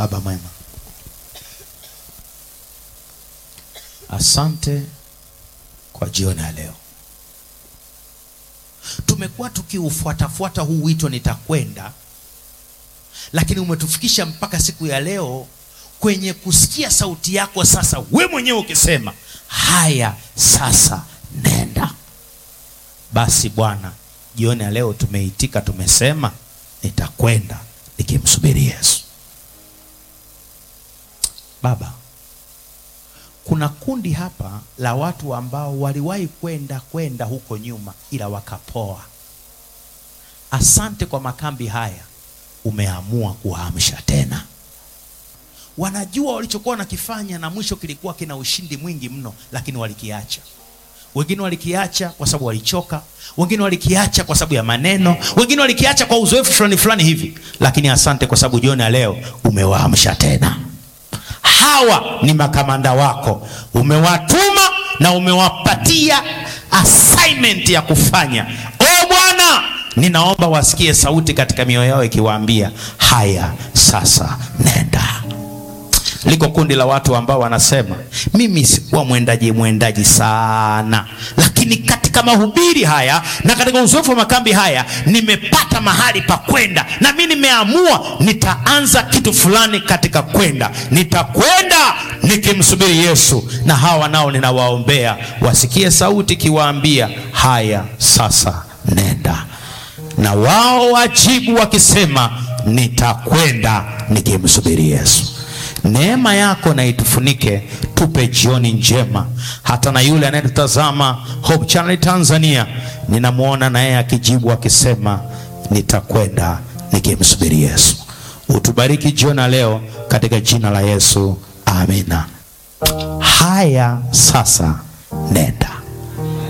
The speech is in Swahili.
Baba mwema, asante kwa jioni ya leo. Tumekuwa tukiufuatafuata huu wito nitakwenda, lakini umetufikisha mpaka siku ya leo kwenye kusikia sauti yako sasa, we mwenyewe ukisema haya, sasa nenda. Basi Bwana, jioni ya leo tumeitika, tumesema nitakwenda nikimsubiri Yesu. Baba, kuna kundi hapa la watu ambao waliwahi kwenda kwenda huko nyuma, ila wakapoa. Asante kwa makambi haya, umeamua kuwaamsha tena. Wanajua walichokuwa wanakifanya na mwisho kilikuwa kina ushindi mwingi mno, lakini walikiacha. Wengine walikiacha kwa sababu walichoka, wengine walikiacha kwa sababu ya maneno, wengine walikiacha kwa uzoefu fulani fulani hivi, lakini asante kwa sababu jioni ya leo umewaamsha tena. Hawa ni makamanda wako, umewatuma na umewapatia assignment ya kufanya. O Bwana, ninaomba wasikie sauti katika mioyo yao ikiwaambia, haya sasa nenda. Liko kundi la watu ambao wanasema mimi sikuwa mwendaji mwendaji sana, lakini katika mahubiri haya na katika uzoefu wa makambi haya nimepata mahali pa kwenda, na mimi nimeamua nitaanza kitu fulani katika kwenda, nitakwenda nikimsubiri Yesu. Na hawa nao ninawaombea wasikie sauti ikiwaambia haya sasa nenda, na wao wajibu wakisema nitakwenda nikimsubiri Yesu. Neema yako na itufunike, tupe jioni njema. Hata na yule anayetutazama Hope Channel Tanzania, ninamwona na yeye akijibu akisema nitakwenda nikimsubiri Yesu. Utubariki jioni leo katika jina la Yesu, amina. Haya sasa nenda.